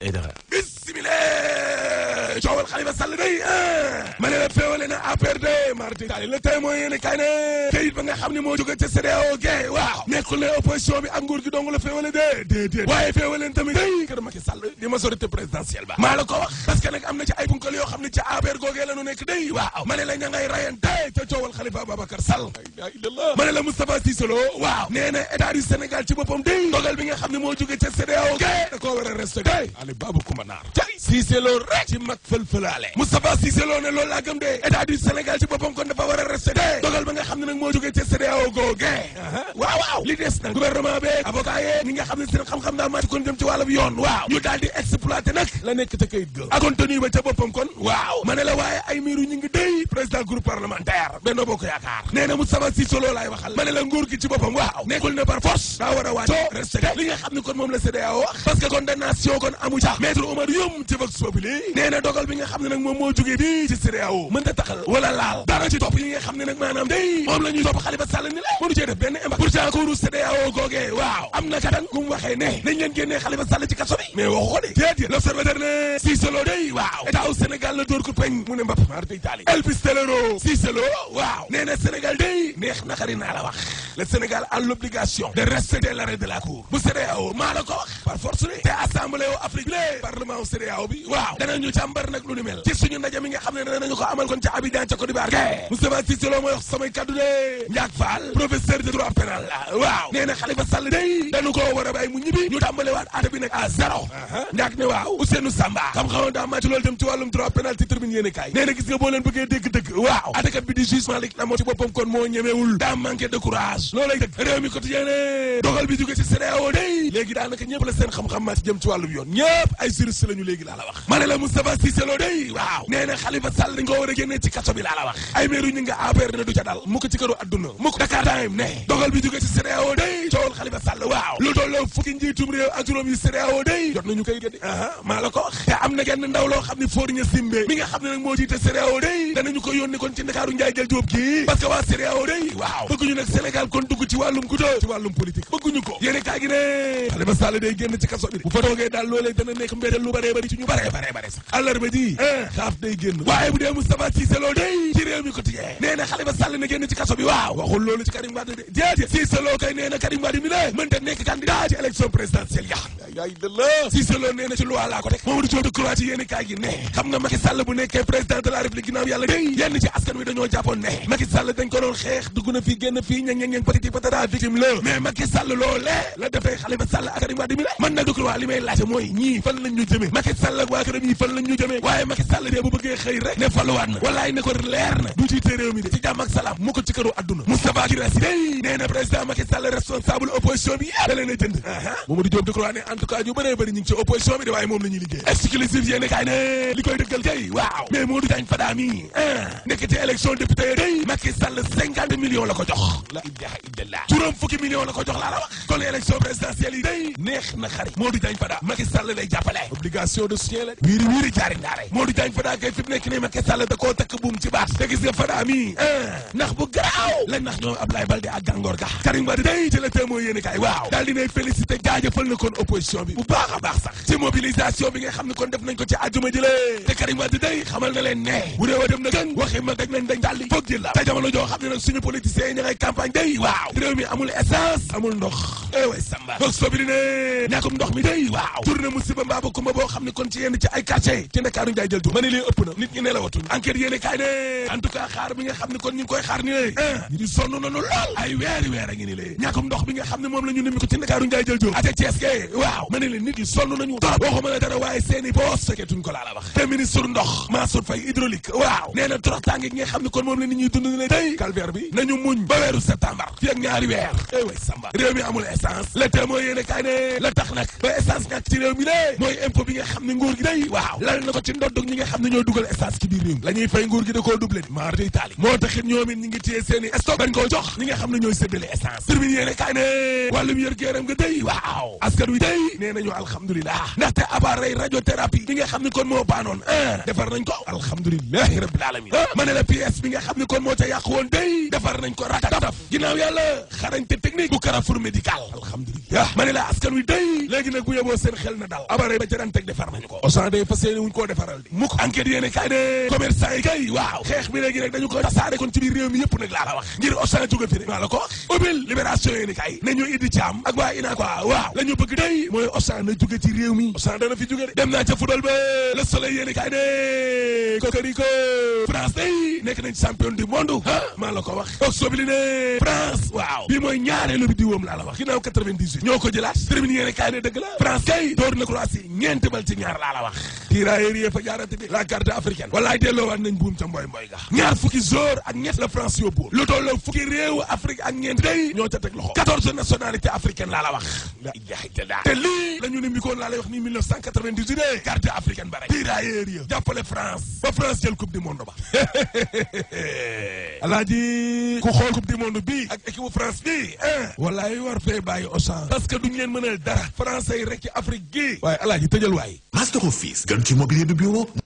Aidara bismillah coowal Khalifa Sall day ma ne la féewale na APR de marti tali le tey mooy yéene kay ne kayit ba nga xam ne moo jóge ca CEDEAO ge waaw nekkul ne opposition bi ak nguur gi dong la féewale de déedéet waaye féewale tamit day kër Macky Sall di majorité présidentielle ba maa la ko wax parce que nag am na ci ay bunkal yoo xam ne ca APR googee la nu nekk day waaw ma ne la ña ngay rayante ca coowal Khalifa Babacar Sall la ilaha illallah ma ne la Moustapha Cissé Lo waaw nee na état du Sénégal ci boppam day dogal bi nga xam ne moo jóge ca CEDEAO ge da koo war a respecté Ali Babou Coumba Naar cay Cissé Lo rek ci mag fël-fëlaale Moustapha Cissé Lo ne loolu laa gëm de état du Sénégal ci boppam kon dafa war a respecté dogal ba nga xam ne nag moo jóge ca CEDEAO googe waaw waaw li des nag gouvernement bi avocat yee ñi nga xam ne seen xam-xam daal màcc kon jëm ci wàllum yoon waaw ñu daal di exploité nag la nekk ca kayit ga ak contenu ba ca boppam kon waaw ma ne la waaye ay miiru ñu ngi déy président groupe parlementaire Benno Bokk Yaakaar nee na Moustapha Cissé Lo laay waxal ma ne la nguur gi ci boppam waaw nekkul ne par force daa war a wàccoo respecté li nga xam ne kon moom la CEDEAO wax parce que condamnation kon amu ca maître Oumar Youm ci Vox Populi nee na dogal bi nga xam ne nag moom moo jógee bii ci CEDEAO mën ta taxal wala laal dara ci topp yi nga xam ne nag maanaam day moom la ñuy topp Khalifa Sall ni la mënu cee def benn impact pourtant couru CEDEAO googee waaw am na katan gu mu waxee ne nañ leen génnee Khalifa Sall ci kaso bi mais waxu ko de déedéet l'observateur ne Cissé Lo day waaw état wu Sénégal la dóor ko peñ mu ne mbapp mar day taali El Pistolero Cissé Lo waaw nee na Sénégal day neex na xari naa la wax le Sénégal a l'obligation de respecter l'arrêt de la cour bu CEDEAO maa la ko wax par force ne te assemblée wu Afrique bi parlement wu CEDEAO bi waaw danañu càmbar nag lu ni mel ci suñu ndaje mi nga xam ne danañu ko amal kon ca Abidjan ca Côte d'Ivoire ke Moustapha Cissé Lo mooy wax samay kaddu de Ndiak Fall professeur de droit pénal la waaw nee na Khalifa Sall day dañu ko war a bàyyi mu ñibbi ñu tàmbale waat ate bi nag à zéro Ndiak ne waaw Ousseynou Samba xam-xamam daa màcc loolu dem ci wàllum droit pénal ci tribune yéene kaay nee na gis nga boo leen bëggee dégg dëgg waaw atekat bi di juge Malick na moo ci boppam kon moo ñemewul daa manqué de courage loolay dëgg réew mi quotidien ne dogal bi jóge ci CEDEAO day léegi daanaka ñëpp la seen xam-xam màcc jëm ci wàllum yoon ñëpp ay juriste lañu léegi laa la wax ma ne la Moustapha Cissé Lo day waaw nee na Khalifa Sall dañ ko war a génnee ci kaso bi laa la wax ay meeru ñu nga APR ne du ca dal mu ko ci këru adduna mu ko Dakar Time ne dogal bi jóge ci CEDEAO day coowal Khalifa Sall waaw lu tolloo fukki njiitum réew ak juróom yi CEDEAO day jot nañu koy génne aha maa la ko wax te am na genn ndaw loo xam ne Fourier Simbe mi nga xam ne nag moo jiite CEDEAO day danañu ko yónni kon ci Ndakaaru Njaay jël jóob kii parce que waa CEDEAO day waaw bëgguñu nag Sénégal kon dugg ci wàllum kuto ci wàllum politique bëgguñu ko yéene kaa gi ne Khalifa Sall day génn ci kaso bi bu fa toogee daal loolee dana nekk mbédal lu baree bari ci ñu baree baree bare sax àllarba ji xaaf day génn waaye bu dee Moustapha Cissé Lo day ci réew mi quotidien nee na Khalifa Sall na génn ci kaso bi waaw waxul loolu ci Karim Wade de déedéet Cissé Lo kay nee na Karim Wade mi ne mënta nekk candidat ci élection présidentielle ya yaay de la Cissé Lo nee na ci loi laa ko teg Mamadou Diop Decroix ci yéene kaay gi ne xam nga Macky Sall bu nekkee président de la République ginnaaw yàlla day yenn ci askan wi dañoo jàppoon ne Macky Sall dañ ko doon xeex dugg na fii génn fii ñang ñang ñang patiti patata victime la mais Macky Sall loolee la defee Khalifa Sall ak Karim Wade mi la man nag Decroix li may laajte mooy ñii fan lañ ñu jëmee Macky Sall ak waa këram yi fan lañ ñu jëmee waaye Macky Sall de bu bëggee xëy rek ne faluwaat na walaay ne ko leer na du jiite réew mi de ci jàmm ak salaam mu ko ci këru adduna Moustapha Guirassy day nee na président Macky Sall responsable opposition bi yëpp da leen a jënd Mamadou Diop Decroix ne en tout cas ñu bëree bëri ñu ngi ci opposition bi de waaye moom la ñuy liggéey exclusif yéene kaay ne li koy dëggal kay waaw mais Modou Diagne Fada mi nekk ci élection député day Macky Sall cinquante millions la ko jox la ilaha illallah juróom fukki millions la ko jox laa la wax kon élection présidentielle yi day neex na xarit Modou Diagne Fada Macky Sall lay jàppale obligation de soutien la wiiri wiiri jaari ndaare Modou Diagne Fada kay fi mu nekk nii Macky Sall da koo takk buum ci baat te gis nga Fada mi ndax bu garaaw lañ nax ñoom Ablaye Balde ak gàngoor ga Karim Wade day ci la témoin yéene kaay waaw daal dinay félicité jaajëfal na kon opposition bi bu baax a baax sax ci mobilisation bi nga xam ne kon def nañ ko ci àjjuma jëlee te Karim Wade day xamal na leen ne bu réew a dem na gën waxi ma daj nañ dañ dalli foog jël la te jamono joo xam ne nag suñu politiciens yi ña ngay campagne day waaw réew mi amul essence amul ndox eh way samba foog sobiri ne ñàkkum ndox mi day waaw tourné musiba mbaa ba kumba boo xam ne kon ci yenn ci ay quartier ci Ndakaaru njaay jël ma ne lii ëpp na nit ñi nelawatuñ enquête yéene kaay ne en tout cas xaar bi nga xam ne kon ñu ngi koy xaar ni lée ñi di sonn nañu lool ay weeri weer a ngi ni lée ñàkkum ndox bi nga xam ne moom la ñu nimi ko ci Ndakaaru njaay jël jóg ate Thiès ke waaw ma ne leen nit ñi sonn nañu trop waxuma la dara waaye seeni boos feketuñ ko laa la wax te ministre ndox Mansour Faye hydraulique waaw nee na torox tànge gi nga xam ne kon moom la nit ñuy dund ne tey calvaire bi nañu muñ ba weeru septembre fi ak ñaari weer eh way samba réew mi amul essence le témoin yéene kaay ne la tax nag ba essence ñàkk ci réew mi lée mooy impôt bi nga xam ne nguur gi day waaw lal na ko ci ndoddug ñi nga xam ne ñoo dugal essence ci biir réew mi la ñuy fay nguur gi da koo doublé ni maar day taali moo taxit ñoom it ñi ngi téye seen i stock bañ koo jox ñi nga xam ne ñooy séddale essence termine yéene kaay ne wàllum yër géeram nga day waaw askan wi day nee nañu alhamdulilah ndaxte appareil radiothérapie bi nga xam ne kon moo baanoon ah defar nañ ko alhamdulilahi rabbil alamin ma ne la pièce bi nga xam ne kon moo ca yàq woon day defar nañ ko ratataf ginnaaw yàlla xarañte technique bu Carrefour médical alhamdulilah ma ne la askan wi day léegi nag bu yeboo seen xel na dal abare ba ca daan teg defar nañu ko Auchan day fas yéene wuñ koo defaral di mukk enquête yéene kay ne commerçant yi kay waaw xeex bi léegi nag dañu ko tasaare kon ci biir réew mi yëpp nag laa la wax ngir Auchan jóge fi maa la ko wax ubbil libération yéene kay ne ñu iddi caam ak waa ina quoi waaw la ñu bëgg day mooy Auchan na jóge ci réew mi Auchan dana fi jóge de dem naa ca football ba le soleil yéene kay ne kokoriko France day nekk nañ champion du monde ah maa la ko wax boog sobili ne France waaw bii mooy ñaareelu bi diwam laa la wax ginnaaw 98 ñoo ko jëlaat terminé yéene kay ne dëgg la France kay door na Croatie ñeenti bal ci ñaar laa la wax tirailleurs yi fa jaarante bi la carte africaine walaay delloowaat nañ buum ca mboy mboy ga ñaar fukki jour ak ñett la France yóbbu lu tolloo fukki réew Afrique ak ñeent day ñoo ca teg loxo 14 nationalité africaine laa la wax la ilaha illallah te lii la ñu ne mikoon laa lay wax ni 1998 de carte africaine ba rek tirailleurs yi jàppale France ba France jël coupe du monde ba alaaji ku xool coupe du monde bi ak équipe France bi ah walaay war fee bàyyi Auchan parce que duñ leen mënal dara français yi rek ci Afrique gi waaye alaaji tëjal waay Master Office gën ci mobilier de bureau